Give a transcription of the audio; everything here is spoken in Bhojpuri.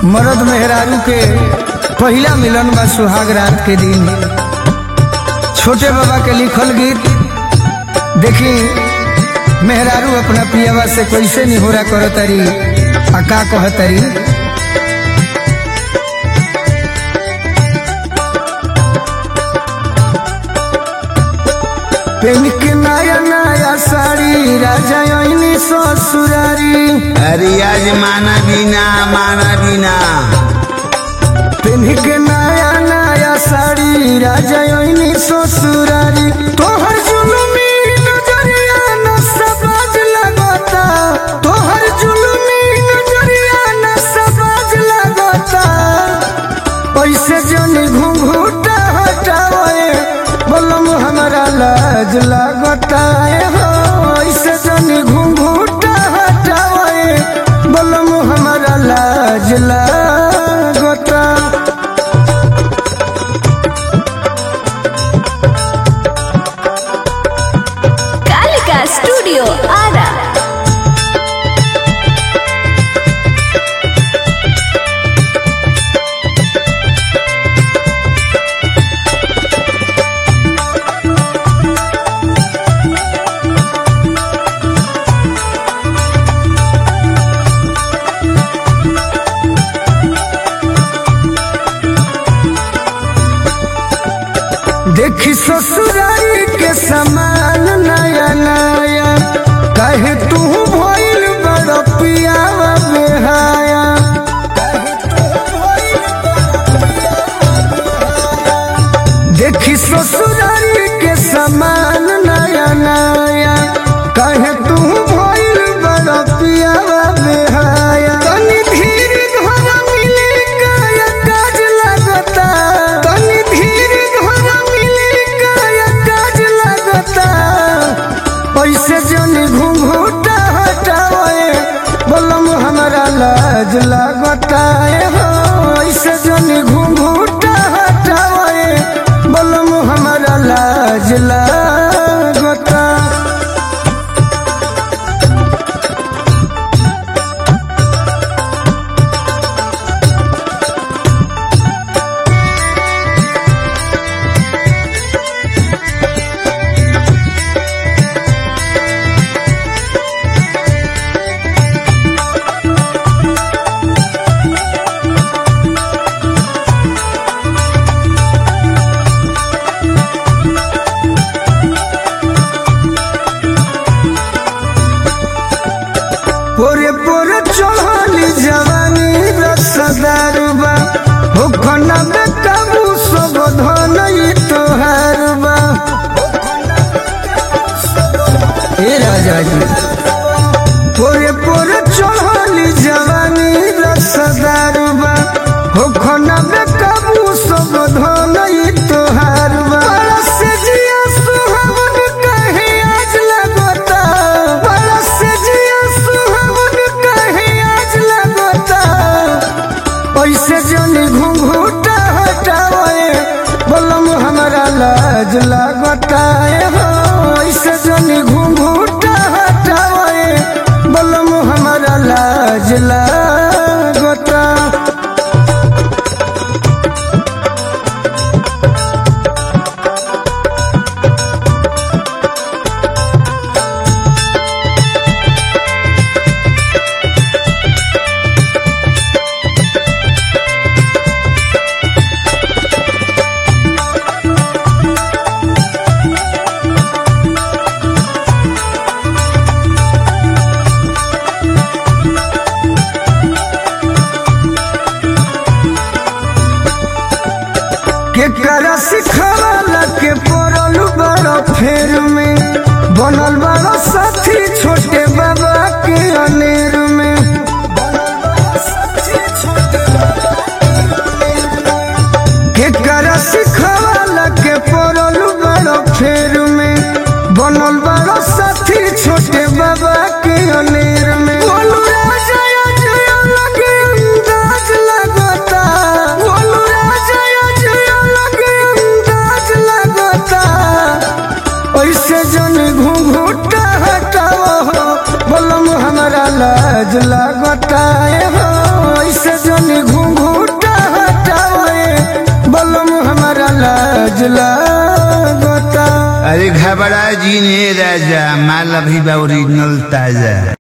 मरद मेहरारू के पहिला मिलन बा सुहाग रात के दिन छोटे बाबा के लिखल गीत देखी मेहरारू अपना पियावा से कैसे निहोरा करतरी आ का कहतरी पेन के नया नया साड़ी राजा ओइनी ससुरारी अरे आज माना बिना माना बिना पेन के नया नया साड़ी राजा ओइनी ससुरारी तोहर जुलुमी नजरिया न सबाज लगता तोहर जुलुमी नजरिया न सबाज लगता पैसे जनी घूंघूटा हटावे बोलम हमारा लाज लगता है हो ऐसे जनी घूंघूटा हटावे बोलम हमारा लाज लगता कालिका स्टूडियो आरा देखी ससुरारी के समान नया नया कहे तू भइल बड़ पियावा बेहाया देखी ससुरारी के समान नया नया कहे तू भइल बड़ पियावा बेहाया तनी धीर घर मिले काया काज लगता तनी धीर घर मिले काया काज लगता पैसे जनी घूंघूटा हटावे बोलम हमारा लाज लगता है हो ऐसे जनी घूंघूटा हटावे बोलम हमारा लाज लगता पोरे पोरे चढ़ली जवानी रसदारुबा हो खना में काबू सब धन ई तोहारुबा ए राजा जी पोरे पोरे चढ़ली जवानी रसदारुबा हो खना में काबू सब धन ई तोहारुबा बरस जिया सुहावन कहे आज लगता बरस जिया सुहावन कहे आज लगता पैसे जनी घूंघूटा हटावे बोलम हमारा लाज लगता है हो ऐसे जनी घूंघूटा हटावे बोलम हमारा लाज लगता के करा सिखवाला के पड़ल बड़ फेर में बनल बड़ साथी छोटे बाबा के अनेर में के करा सिखवाला के पड़ल बड़ फेर में बनल बड़ साथी छोटे बाबा के अनेर में बोलू राजा जया लगे अंदाज लगता बोलू राजा जया लगे अंदाज लगता ऐसे जन घूंघूट लाज लागता अरे घबरा जी ने राजा माल अभी बा ओरिजिनल ताजा